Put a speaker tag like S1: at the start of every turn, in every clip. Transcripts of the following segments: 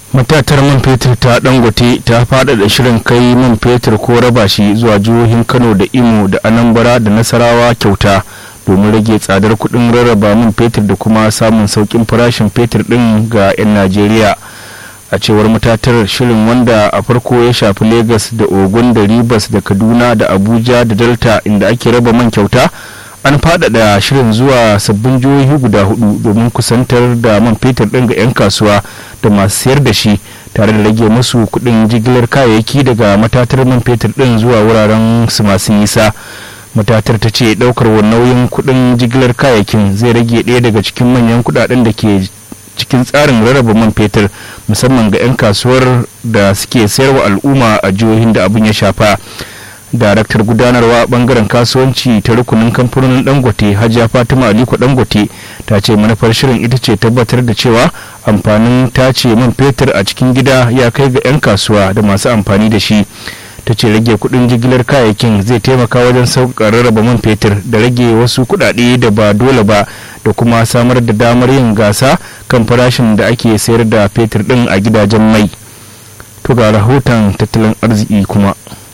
S1: matatar man fetur ta dangote ta faɗaɗa shirin kai man fetur ko raba shi zuwa jihohin kano da imo da anambra da nasarawa kyauta domin rage tsadar kuɗin rarraba man fetur da kuma samun sauƙin farashin fetur ɗin ga 'yan najeriya a cewar matatar shirin wanda a farko ya shafi lagos da ogun da ribas da kaduna da abuja da delta inda ake raba man kyauta an faɗaɗa shirin zuwa sabbin jihohi guda hudu domin kusantar da man fetur ɗin ga 'yan kasuwa da masu sayar da shi tare da rage musu kuɗin jigilar kayayyaki daga matatar man fetur ɗin zuwa wuraren su masu nisa matatar ta ce ɗaukar nauyin kuɗin jigilar kayayyakin zai rage ɗaya daga cikin manyan kuɗaɗen da ke cikin tsarin rarraba man fetur musamman ga 'yan kasuwar da suke sayarwa al'umma a jihohin da abin ya shafa daraktar gudanarwa bangaren kasuwanci ta rukunin kamfanonin dangote hajiya fatima aliko dangote ta ce manufar shirin ita ce tabbatar da cewa amfanin tace man fetur a cikin gida ya kai ga 'yan kasuwa da masu amfani da shi ta ce rage kudin jigilar kayayyakin zai taimaka wajen sauƙaƙa rarraba man fetur da rage wasu kuɗaɗe da ba dole ba da kuma samar da damar yin gasa kan farashin da ake sayar da fetur ɗin a gidajen mai to ga rahoton tattalin arziki kuma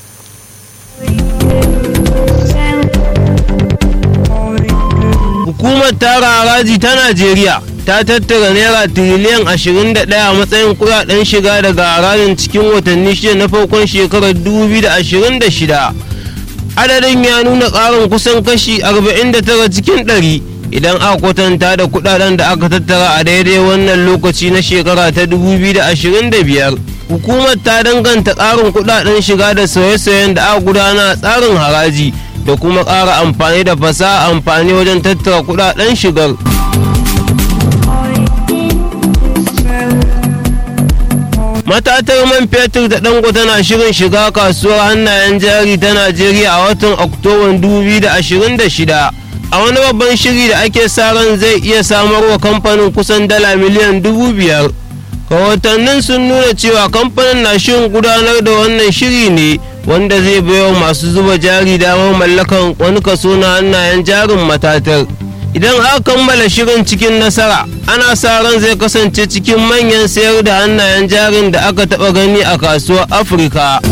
S2: Hukumar tara haraji ta Najeriya ta tattara naira tiriliyan 21 a matsayin kudaden shiga daga harajin cikin watanni shida na farkon shekarar 2026. Adadin ya nuna ƙarin kusan kashi 49 cikin 100 idan aka kwatanta da kudaden da aka tattara a daidai wannan lokaci na shekara ta 2025. Hukumar ta danganta ƙarin kudaden shiga da sauye-sauyen da aka gudana a tsarin haraji. da kuma ƙara amfani da fasaha amfani wajen tattara kudaden shigar. matatar man fetur da dango tana shirin shiga kasuwar hannayen jari ta najeriya a watan oktoban 2026 a wani babban shiri da ake sa ran zai iya samarwa kamfanin kusan dala miliyan dubu biyar rahotannin sun nuna cewa kamfanin na shirin gudanar da wannan shiri ne wanda zai baiwa masu zuba jari damar mallakan wani kaso na hannayen jarin matatar idan aka kammala shirin cikin nasara ana sa ran zai kasance cikin manyan sayar da hannayen jarin da aka taba gani a kasuwar afirka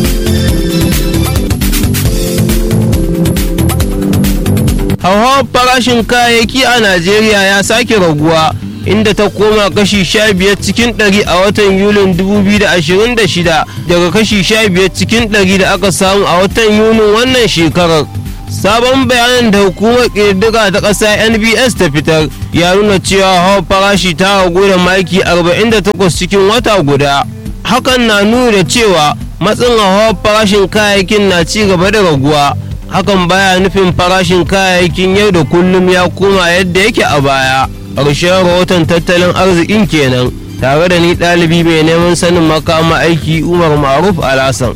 S2: hauhawar farashin kayayyaki a najeriya ya sake raguwa inda ta koma kashi 15 cikin 100 a watan yulin 2026 daga kashi 15 cikin 100 da aka samu a watan yunin wannan shekarar sabon bayanin da hukumar ƙirƙira ta ƙasa nbs ta fitar ya nuna cewa hawa farashi ta ragu da maki 48 cikin wata guda hakan na nuna da cewa matsin hawa farashin kayayyakin na ci gaba da raguwa hakan baya nufin farashin kayayyakin yau da kullum ya koma yadda yake a baya ƙarshen rahoton tattalin arzikin kenan tare da ni ɗalibi mai neman sanin makama aiki umar maruf alasan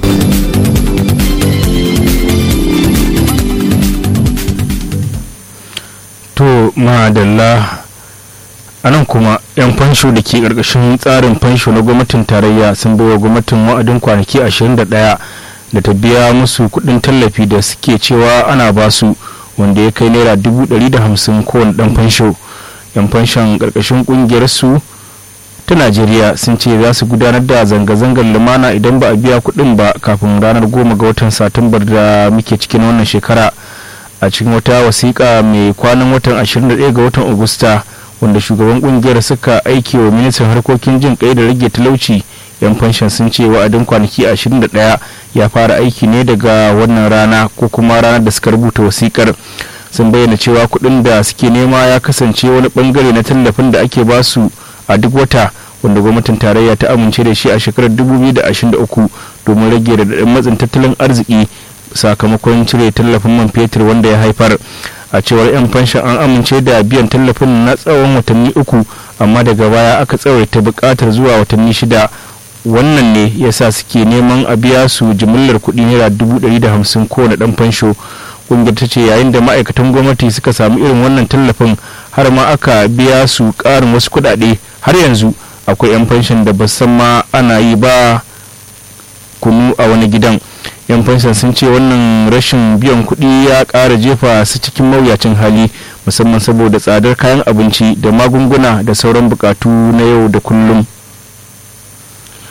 S1: to madalla a nan kuma 'yan fansho da ke ƙarƙashin tsarin fansho na gwamnatin tarayya sun baiwa gwamnatin wa'adin kwanaki 21 da ta biya musu kuɗin tallafi da suke cewa ana basu wanda ya kai naira 150 kowane ɗan fansho 'yan fanshon ƙarƙashin ƙungiyar su ta najeriya sun ce za su gudanar da zanga-zangar lumana idan ba a biya kuɗin ba kafin ranar goma ga watan satumbar da muke cikin wannan shekara a cikin wata wasiƙa mai kwanan watan 21 ga watan agusta wanda shugaban ƙungiyar suka aiki wa ministan harkokin jin kai da rage talauci yan fanshan sun ce wa'adin kwanaki 21 ya fara aiki ne daga wannan rana ko kuma ranar da suka rubuta wasiƙar sun bayyana cewa kuɗin da suke nema ya kasance wani bangare na tallafin da ake basu a duk wata wanda gwamnatin tarayya ta amince da shi a shekarar 2023 domin rage da matsin tattalin arziki sakamakon cire tallafin man fetur wanda ya haifar a cewar 'yan fanshan an amince da biyan tallafin na tsawon watanni uku amma daga baya aka tsawaita bukatar zuwa watanni shida wannan ne yasa suke neman a biya su jimillar kuɗi naira dubu ɗari da hamsin kowane ɗan fansho ƙungiyar ta ce yayin da ma'aikatan gwamnati suka samu irin wannan tallafin har ma aka biya su ƙarin wasu kuɗaɗe har yanzu akwai 'yan fanshan da ba san ma ana yi ba kunu a wani gidan yan fanshan sun ce wannan rashin biyan kuɗi ya ƙara jefa su cikin mawuyacin hali musamman saboda tsadar kayan abinci da magunguna da sauran bukatu na yau da kullum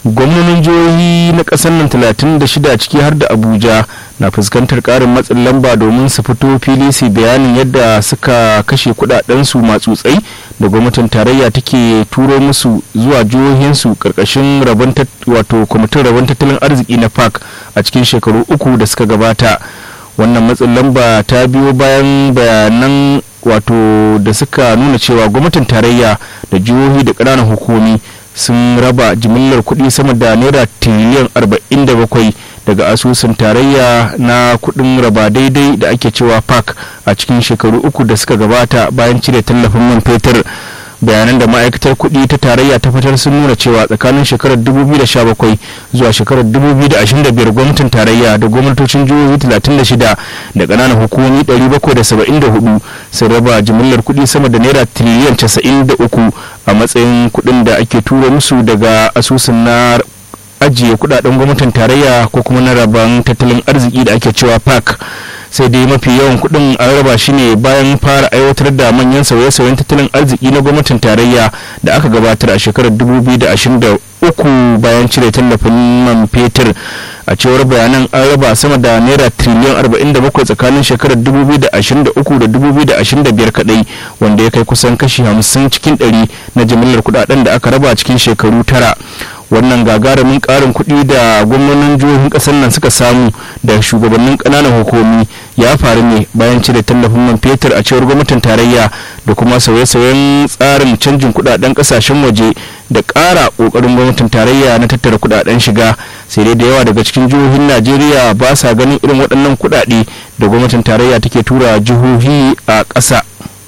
S1: gwamnonin jihohi na ƙasar nan 36 ciki har da abuja na fuskantar ƙarin matsin lamba domin su fito fili su bayanin yadda suka kashe kudadensu matsutsai da gwamnatin tarayya take turo musu zuwa jihohinsu karkashin wato kwamitin rabon tattalin arziki na park a cikin shekaru uku da suka gabata wannan matsin lamba ta biyo bayan bayanan wato da suka nuna cewa gwamnatin tarayya da jihohi da ƙananan hukumi sun raba jimillar kuɗi sama da naira tiriliyan 47 daga asusun tarayya na kuɗin raba daidai da ake cewa park a cikin shekaru uku da suka gabata bayan cire tallafin man fetur bayanan da ma'aikatar kuɗi ta tarayya ta fitar sun nuna cewa tsakanin shekarar 2017 zuwa shekarar 2025 gwamnatin tarayya da gwamnatocin jihohi 36 da ƙananan hukumomi 774 sun raba jimillar kuɗi sama da naira tiriliyan 93 a matsayin kuɗin da ake tura musu daga asusun na ajiye kudaden gwamnatin tarayya ko kuma na rabon tattalin arziki da ake cewa park sai dai mafi yawan kudin an raba shi ne bayan fara aiwatar da manyan sauye-sauyen tattalin arziki na gwamnatin tarayya da aka gabatar a shekarar 2023 bayan cire tallafin man fetur a cewar bayanan an raba sama da naira triliyan 47 tsakanin shekarar 2023 da 2025 kadai wanda ya kai kusan kashi 50 cikin 100 na jimillar kudaden da aka raba cikin shekaru tara wannan gagarumin karin kuɗi da gwamnonin jihohin ƙasar nan suka samu da shugabannin ƙananan hukumi ya faru ne bayan cire tallafin man fetur a cewar gwamnatin tarayya da kuma sauye-sauyen tsarin canjin kuɗaɗen ƙasashen waje da ƙara ƙoƙarin gwamnatin tarayya na tattara kuɗaɗen shiga sai dai da yawa daga cikin jihohin najeriya ba sa ganin irin waɗannan kuɗaɗe da gwamnatin tarayya take tura jihohi a ƙasa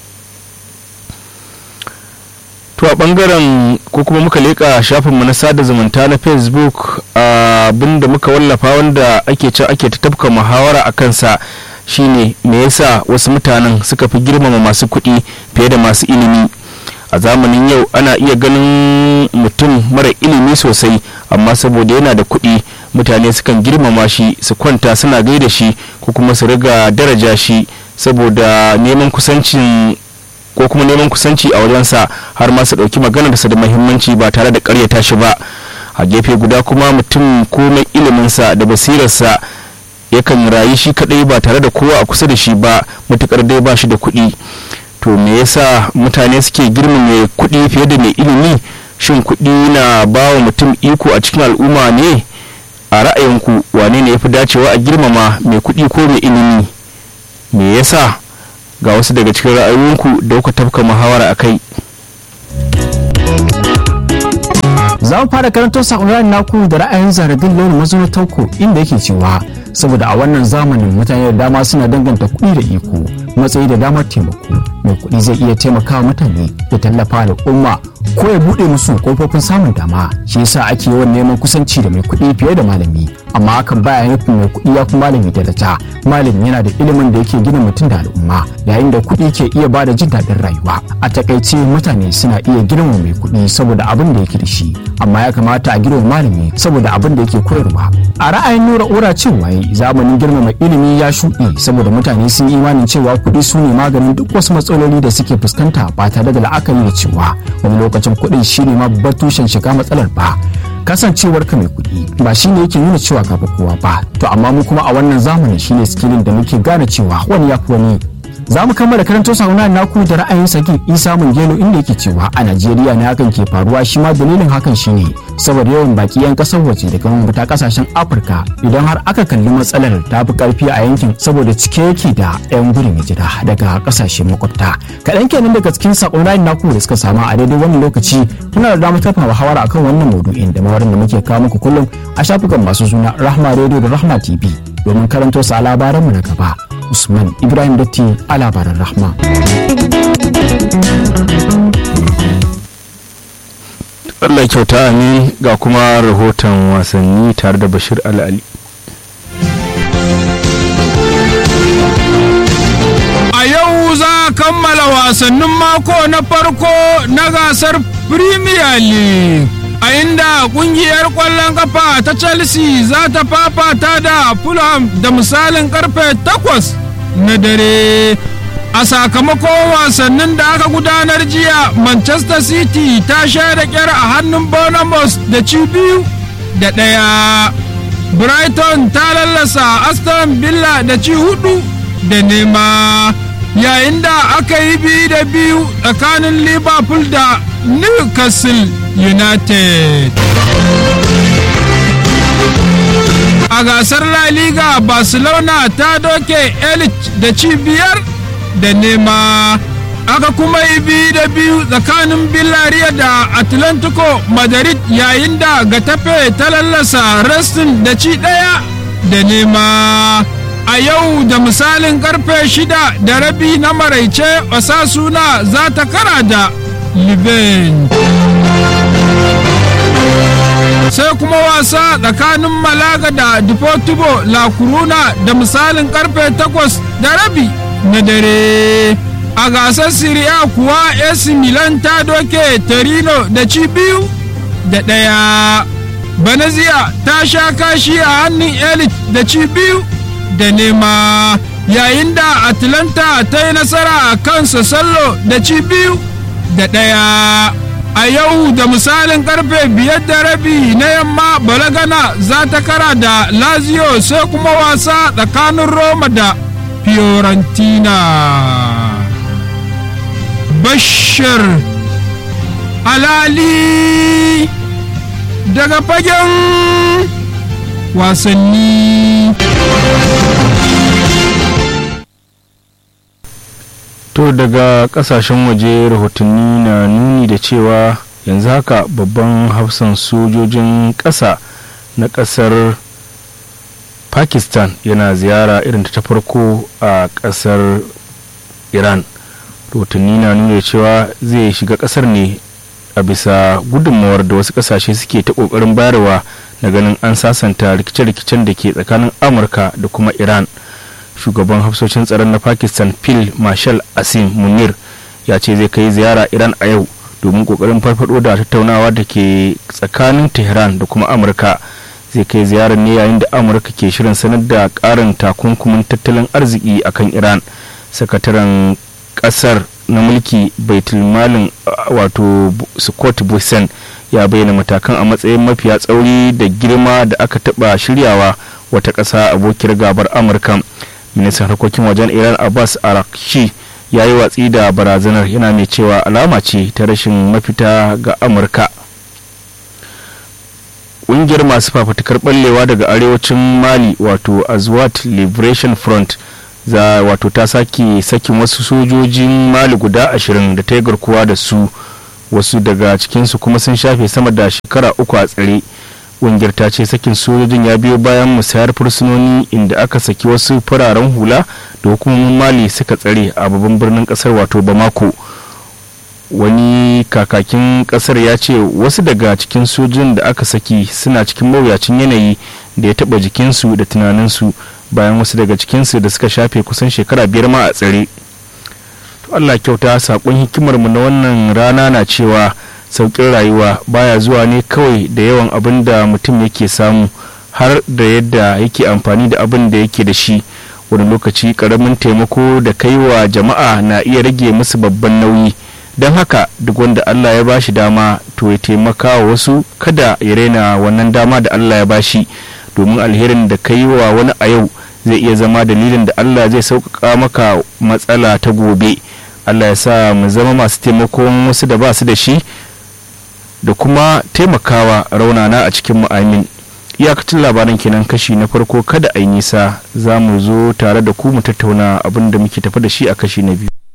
S1: to a bangaren ko kuma muka leka shafinmu na sada zumunta na facebook abin da muka wallafa wanda ake can ake ta tafka muhawara a kansa shine me yasa wasu mutanen suka fi girmama masu kuɗi fiye da masu ilimi a zamanin yau ana iya ganin mutum mara ilimi sosai amma saboda yana da kuɗi mutane sukan girmama shi su kwanta suna gaida shi ko kuma su riga daraja shi saboda neman kusancin ko kuma neman kusanci a wajensa har ma su ɗauki maganarsa da muhimmanci ba tare da ƙaryata shi ba a gefe guda kuma mutum komai iliminsa da basirarsa yakan rayu shi kaɗai ba tare da kowa a kusa da shi ba matukar dai ba shi da kuɗi to me yasa mutane suke girmama kuɗi fiye da mai ilimi shin kuɗi na ba wa mutum iko a cikin al'umma ne a ra'ayinku wane ne ya fi dacewa a girmama mai kuɗi ko mai ilimi me yasa ga wasu daga cikin ra'ayoyinku da kuka tafka muhawara a kai
S3: za mu fara karanto sakonin naku da ra'ayin zaradin lori mazuwa tauko inda yake cewa saboda a wannan zamanin mutane da dama suna danganta kuɗi da iko matsayi da damar taimako mai kuɗi zai iya taimakawa mutane da tallafa al'umma ko ya buɗe musu kofofin samun dama shi yasa ake yawan neman kusanci da mai kuɗi fiye da malami amma hakan baya nufin mai kuɗi ya fi malami daraja malami yana da ilimin da yake gina mutum da al'umma yayin da kuɗi ke iya bada jin daɗin rayuwa a takaice mutane suna iya girma mai kuɗi saboda abin da yake da shi amma ya kamata a girma malami saboda abin da yake koyarwa a ra'ayin nura ura cewa zamanin girmama ilimi ya shuɗe saboda mutane sun yi imanin cewa kuɗi su ne maganin duk wasu matsaloli da suke fuskanta ba tare da la'akari da cewa wani lokacin kuɗin shine ma babbar tushen shiga matsalar ba kasancewar ka mai kuɗi ba shine yake nuna cewa gaba kowa ba to amma mu kuma a wannan zamanin shine skillin da muke gane cewa wani ya fi wani za mu kammala karanto sauna naku da ra'ayin sagin isa gelo inda yake cewa a najeriya ne hakan ke faruwa shi ma dalilin hakan shine saboda yawan baki yan kasar waje daga mabata kasashen afirka idan har aka kalli matsalar ta fi karfi a yankin saboda cike yake da yan gudun hijira daga kasashen makwabta kaɗan kenan daga cikin sakon ra'ayin naku da suka samu a daidai wannan lokaci muna da damar tafa muhawara akan wannan maudu'in da mawarin da muke kawo muku kullum a shafukan masu suna rahma radio da rahma tv domin karanto sa labaranmu na gaba usman ibrahim datti a labaran rahma
S1: Allah kyauta amin ga kuma rahoton wasanni tare da bashir al'ali
S4: a yau za a kammala wasannin mako na farko na gasar premier league a inda kungiyar kwallon kafa ta chelsea za ta fafata da fulham da misalin karfe 8 na dare a sakamakon wasannin da aka gudanar jiya manchester city ta sha da kyar a hannun bournemouth da ci biyu da ɗaya brighton ta lallasa aston villa da ci hudu da nema yayin da aka yi biyu da biyu tsakanin liverpool da newcastle united a gasar la liga barcelona ta doke elite da ci biyar da nema aka kuma yi biyu da biyu tsakanin Villarreal da Atlantico Madrid yayin da Getafe ta lallasa Restin da ci ɗaya da nema. A yau da misalin karfe shida da rabi na maraice Osasuna za ta kara da Liven. sai kuma wasa tsakanin Malaga da Deportivo La Coruna da misalin karfe takwas da rabi na dare. a gasar Serie A kuwa AC Milan ta doke Torino da ci biyu da ɗaya. Banazia ta sha kashi a hannun Elite da ci biyu da nema yayin da Atlanta ta yi nasara a kan Sassallo da ci biyu da ɗaya. A yau da misalin karfe biyar da rabi na yamma Balagana za ta kara da Lazio sai kuma wasa tsakanin Roma da Fiorentina. bashir alali daga fagen wasanni
S1: to daga kasashen waje rahotanni na nuni da cewa yanzu haka babban hafsan sojojin ƙasa na ƙasar pakistan yana ziyara irin ta farko a ƙasar iran rahotanni na nuna cewa zai shiga kasar ne a bisa gudunmawar da wasu kasashe suke ta kokarin bayarwa na ganin an sasanta rikice-rikicen da ke tsakanin amurka da kuma iran shugaban hafsoshin tsaron na pakistan phil marshal asim munir ya ce zai kai ziyara iran a yau domin kokarin farfado da tattaunawa da ke tsakanin tehran da kuma amurka zai kai ziyarar ne yayin da amurka ke shirin sanar da karin takunkumin tattalin arziki akan iran sakataren kasar na mulki baitulmalin wato scott busen ya bayyana matakan a matsayin mafiya tsauri da girma da aka taba shiryawa wata ƙasa abokiyar gabar amurka ministan harkokin wajen iran abbas arakshi ya yi watsi da barazanar yana mai cewa alama ce ta rashin mafita ga amurka ƙungiyar masu fafutukar ɓallewa daga arewacin mali wato azwat liberation front za wato ta sake sakin wasu sojojin mali guda ashirin da ta yi garkuwa da su wasu daga cikinsu kuma sun shafe sama da shekara uku a tsare ƙungiyar ta ce sakin sojojin ya biyo bayan musayar fursunoni inda aka saki wasu fararen hula da hukumomin mali suka tsare a babban birnin kasar wato bamako wani kakakin kasar ya ce wasu daga cikin sojojin da aka saki suna cikin mawuyacin yanayi da ya taba jikinsu da tunaninsu bayan wasu daga cikinsu da suka shafe kusan shekara biyar ma a tsare to allah kyauta saƙon hikimarmu na wannan rana na cewa sauƙin rayuwa baya zuwa ne kawai da yawan abin da mutum yake samu har da yadda yake amfani da abin da yake da shi wani lokaci ƙaramin taimako da kai wa jama'a na iya rage musu babban nauyi don haka duk wanda allah ya bashi dama to ya taimaka wa wasu kada ya raina wannan dama da allah ya bashi domin alherin da ka yi wa wani a yau zai iya zama dalilin da Allah zai sauƙaƙa maka matsala ta gobe Allah ya sa mu zama masu taimakon wasu da ba su da shi da kuma taimakawa raunana a cikin mu'amin iyakacin labaran kenan kashi na farko kada a yi nisa za mu zo tare da ku mu tattauna abin da muke tafi da shi a kashi na biyu